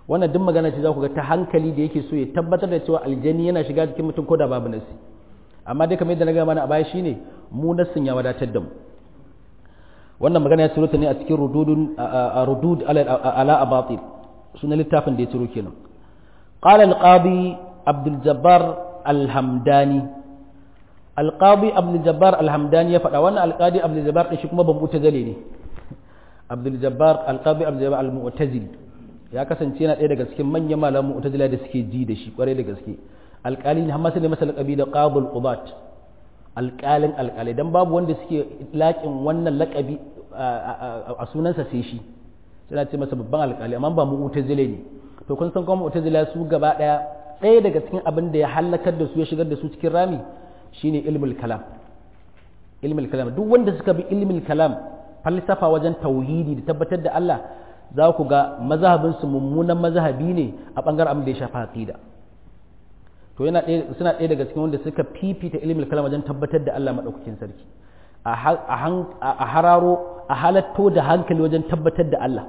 wannan duk magana ce za ku ga ta hankali da yake so ya tabbatar da cewa aljani yana shiga cikin mutum ko da babu nasi amma dai kamar yadda na gaya mana a baya shine mu nassin ya wadatar da mu wannan magana ya ta ne a cikin rududun rudud ala abatil sunan littafin da ya ciro kenan qala al-qadi abdul jabbar al-hamdani al-qadi abdul jabbar al-hamdani ya faɗa wannan al-qadi abdul jabbar din shi kuma ban mutazili ne abdul jabbar al-qadi abdul jabbar al-mu'tazili ya kasance yana ɗaya daga cikin manyan malaman mu'tazila da suke ji da shi kwarai da gaske alƙali ne hamasa ne masa laƙabi da qabul qudat alƙalin alƙalai dan babu wanda suke laƙin wannan laƙabi a sunansa sai shi suna ce masa babban alƙali amma ba mu'tazile ne to kun san kuma mu'tazila su gaba ɗaya ɗaya daga cikin abin da ya halakar da su ya shigar da su cikin rami shine ilmul kalam ilmul kalam duk wanda suka bi ilmul kalam falsafa wajen tauhidi da tabbatar da Allah za ku ga mazhabinsu mummunan mazhabi ne a ɓangaren abin da ya shafa aqida to yana suna ɗaya daga cikin wanda suka fifita ilimin kalam wajen tabbatar da Allah maɗaukakin sarki a hararo a halatto da hankali wajen tabbatar da Allah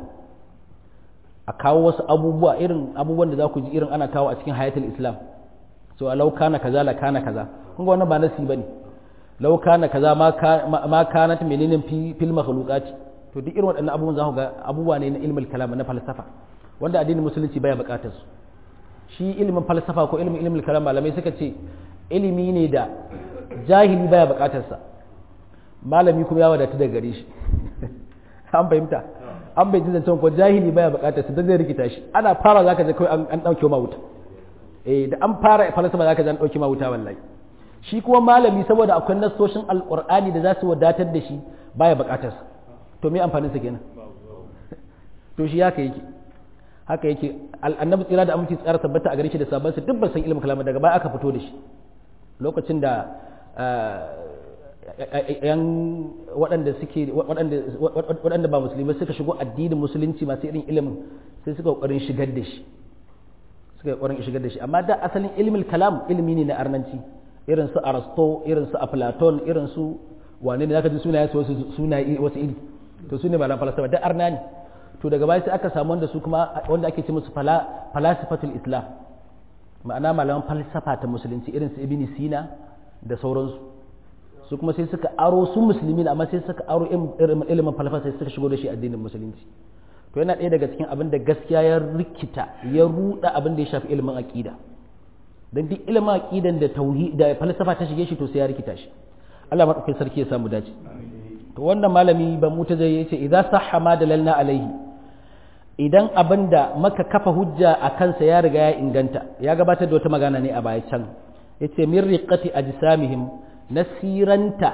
a kawo wasu abubuwa irin abubuwan da za ku ji irin ana kawo a cikin hayatul islam so a lau kana kaza la kana kaza kun ga wannan ba nasi bane lau kana kaza ma kanat menene fil makhluqati to duk irin waɗannan abubuwan za ku ga abubuwa ne na ilmin kalam na falsafa wanda addinin musulunci baya buƙatar su shi ilimin falsafa ko ilimin ilmin kalam malamai suka ce ilimi ne da jahili baya buƙatar sa malami kuma ya wadatu daga gare shi an fahimta an bai ji zancen ko jahili baya buƙatar sa don zai rikita shi ana fara zaka je kawai an ɗauke ma wuta eh da an fara falsafa zaka je an ɗauke ma wuta wallahi shi kuma malami saboda akwai nassoshin alƙur'ani da za su wadatar da shi baya buƙatar sa to me amfanin sa kenan to shi haka yake haka yake annabi tsira da aminci tsara tabbata a gare shi da sabon sa dubban san ilimin kalama daga baya aka fito da shi lokacin da yan waɗanda suke waɗanda ba musulmai suka shigo addinin musulunci masu irin ilimin sai suka ƙoƙarin shigar da shi suka ƙoƙarin shigar da shi amma da asalin ilimin kalam ilimi ne na arnanci irin su arasto irin su aflaton irin su wane ne zaka ji sunaye wasu sunaye wasu iri to su ne malam falsafa da arna ne to daga baya sai aka samu wanda su kuma wanda ake ce musu falasifatul islam ma'ana malaman falsafa ta musulunci irin su ibn sina da sauransu su kuma sai suka aro su musulmi amma sai suka aro ilimin falsafa sai suka shigo da shi addinin musulunci to yana ɗaya daga cikin abin da gaskiya ya rikita ya ruda abin da ya shafi ilimin aqida dan duk ilimin aqidan da tauhid da falsafa ta shige shi to sai ya rikita shi Allah madaukakin sarki ya samu dace to wannan malami ba mu ta zai yace idza sahha ma dalalna alaihi idan abin da maka kafa hujja a kansa ya riga ya inganta ya gabatar da wata magana ne a baya can yace min riqati ajsamihim nasiranta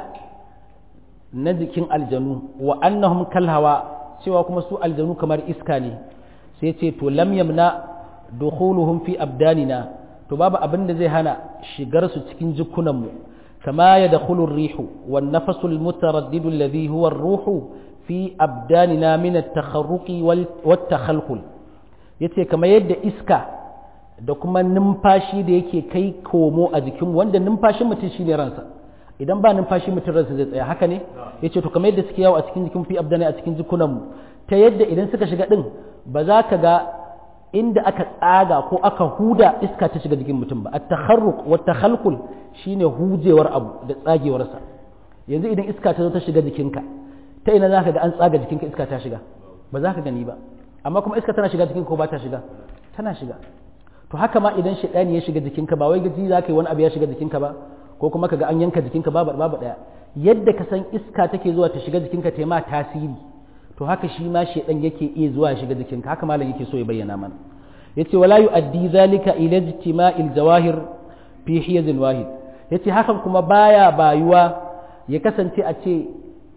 na jikin aljanu wa annahum kal hawa cewa kuma su aljanu kamar iska ne sai ce to lam yamna dukhuluhum fi abdanina to babu abin da zai hana shigar su cikin jikunan mu kama yadkhulu ar-rihu wan nafasu al-mutaraddidu alladhi huwa ar-ruhu fi abdanina min at-takharruqi wat takhalkhul yace kamar yadda iska da kuma numfashi da yake kai komo a jikin wanda numfashin mutum shine ransa idan ba numfashi mutum ransa zai tsaya haka ne yace to kamar yadda suke yawo a cikin jikin fi abdani a cikin jikunan mu ta yadda idan suka shiga din ba za ka ga inda aka tsaga ko aka huda iska ta shiga jikin mutum ba at-takharruq wa takhalkhul shine hujewar abu da tsagewarsa yanzu idan iska ta zo ta shiga jikinka ta ina za ka ga an tsaga jikinka iska ta shiga ba za ka gani ba amma kuma iska tana shiga jikinka ko ba ta shiga tana shiga to haka ma idan shaidani ya shiga jikinka ba wai gaji za ka yi wani abu ya shiga jikinka ba ko kuma ka ga an yanka jikinka babu babu daya yadda ka san iska take zuwa ta shiga jikinka ta ma tasiri to haka shi ma shaidan yake iya zuwa ya shiga jikinka haka malam yake so ya bayyana mana yace wala yu'addi zalika ila ijtima'il jawahir fi hiyazin wahid yace hakan kuma baya bayuwa ya kasance a ce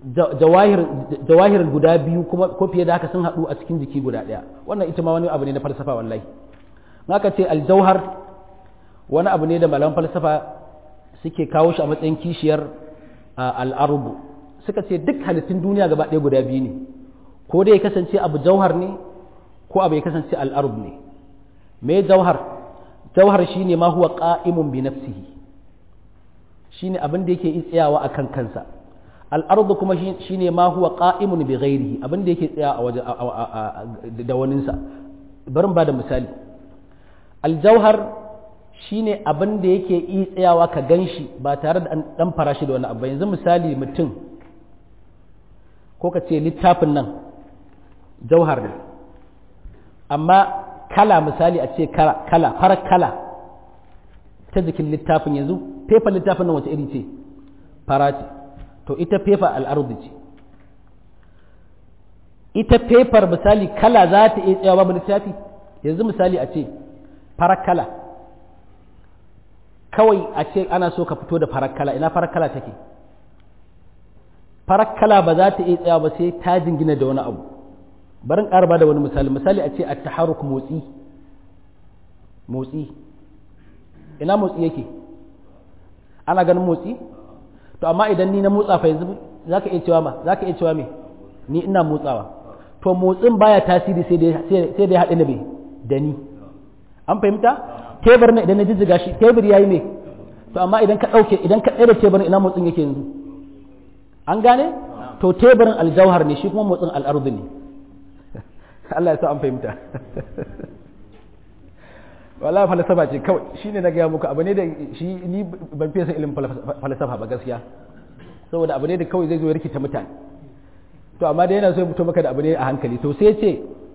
jawahir guda biyu kuma ko fiye da haka sun haɗu a cikin jiki guda ɗaya wannan ita ma wani abu ne na falsafa wallahi haka ce aljauhar wani abu ne da malaman falsafa suke kawo shi a matsayin kishiyar al'arubu suka ce duk halittun duniya gaba ɗaya guda biyu ne ko dai ya kasance abu jauhar ne ko abu ya kasance al'arub ne me jauhar jauhar shine ma huwa qa'imun bi nafsihi shine abin da yake tsayawa akan kansa al'ardu kuma shine ma huwa qa'imun bi ghairihi abin da yake tsaya a waje da waninsa barin ba da misali aljauhar shine abin da yake iya tsayawa ka gan shi ba tare da ɗan farashi da wani abu yanzu misali mutum ko ka ce littafin nan jauhar ne amma kala misali a ce kala farar kala ta jikin littafin yanzu fefa littafin nan wace iri ce fara ce to ita fefa al'arudi ce ita fefar misali kala za ta iya tsayawa babu littafi yanzu misali a ce farar kala kawai a ce ana so ka fito da farar kala ina farar kala take farar kala ba za ta iya tsayawa ba sai ta jingina da wani abu barin ƙara ba da wani misali misali a ce a taharuk motsi motsi ina motsi yake ana ganin motsi to amma idan ni na motsa fa yanzu za ka iya cewa ma za ka iya cewa me ni ina motsawa to motsin baya tasiri sai dai haɗe na me da ni an fahimta tebur ne idan na jijjiga shi tebur yayi me to amma idan ka ɗauke idan ka tsere teburin ina motsin yake yanzu an gane to teburin aljauhar ne shi kuma motsin al'ardu ne Allah ya sa an fahimta wala falsafa ce kawai shine na gaya muku abu ne da shi ni ban fiye san ilimin falsafa ba gaskiya saboda abu ne da kawai zai zo ya rikita mutane to amma da yana so ya fito maka da abu ne a hankali to sai ce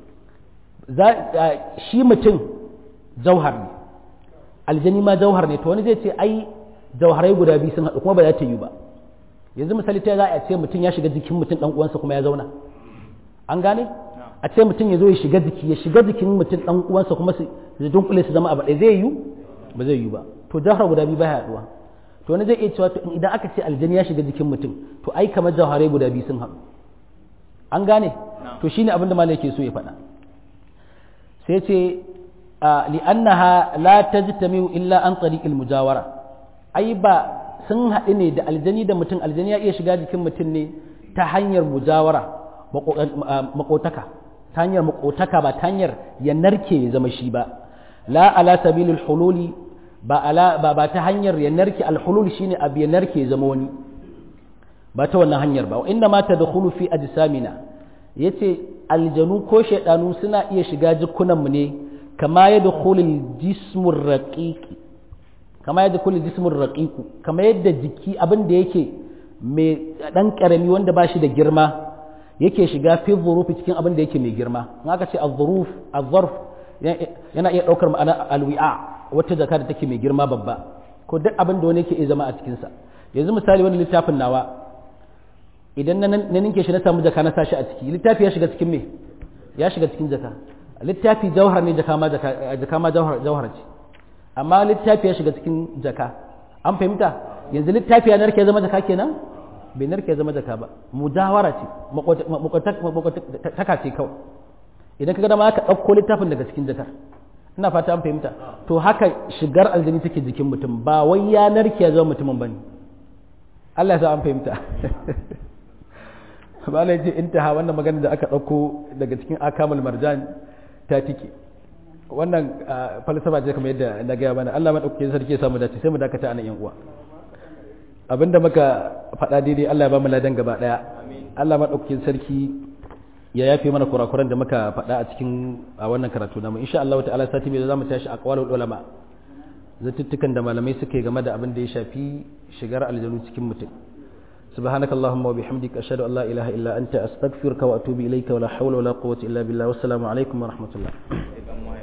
shi mutum jauhar ne aljani ma jauhar ne to wani zai ce ai jauharai guda biyu sun haɗu kuma ba za ta yi ba yanzu misali ta za a ce mutum ya shiga jikin mutum ɗan uwansa kuma ya zauna an gane a ce mutum ya zo ya shiga jiki ya shiga jikin mutum ɗan uwansa kuma su dunkule su zama abu ɗaya zai yi ba zai yi ba to jauhar guda biyu ba ya haɗuwa to wani zai iya cewa idan aka ce aljani ya shiga jikin mutum to ai kamar jauharai guda biyu sun haɗu an gane to shine abin da malai ke so ya faɗa sai ce li'annaha la tajtami'u illa an tariqil mujawara ai ba sun haɗu ne da aljani da mutum aljani ya iya shiga jikin mutum ne ta hanyar mujawara makotaka ta hanyar makotaka ba ta hanyar ya narke ya zama shi ba la ala sabilil hululi ba ala ba, ba ta hanyar ya narke alhulul shine abu ya narke ya zama wani ba ta wannan hanyar ba inda ma tadkhulu fi ajsamina yace aljanu ko shaidanu suna iya shiga jikunanmu ne kama yadda kulil jismur raqiqi kama yadda kulil jismur raqiqu kama yadda jiki abin da yake mai dan karami wanda ba shi da girma yake shiga fi zurufi cikin abin da yake mai girma in aka ce az-zuruf az-zarf yana iya daukar ma'ana alwi'a wata jaka da take mai girma babba ko duk abin da wani yake iya zama a cikin sa yanzu misali wani littafin nawa idan na ninke shi na samu jaka na sashi a ciki littafi ya shiga cikin me ya shiga cikin jaka littafi jauhar ne jaka ma jaka ma jauhar ce amma littafi ya shiga cikin jaka an fahimta yanzu littafi ya narke zama jaka kenan bai narke zama jaka ba mujawara ce makwataka ce kawai idan ka ga dama ka ɗauko littafin daga cikin jakar ina fata an fahimta to haka shigar aljini take jikin mutum ba wai ya narke ya zama mutumin bane Allah ya sa an fahimta malai ce intaha wannan magana da aka ɗauko daga cikin akamul marjan ta tike wannan falsafa ce kamar yadda na gaya mana Allah maɗaukakin sarki ya samu dace sai mu dakata anan yan uwa abinda muka faɗa daidai Allah ya ba mu ladan gaba ɗaya Allah maɗaukakin sarki ya yafe mana kurakuran da muka faɗa a cikin a wannan karatu namu insha Allah ta'ala sati mai za mu tashi a qawalul ulama zatuttukan da malamai suke game da abin da ya shafi shigar aljanu cikin mutum سبحانك اللهم وبحمدك أشهد أن لا إله إلا أنت أستغفرك وأتوب إليك ولا حول ولا قوة إلا بالله والسلام عليكم ورحمة الله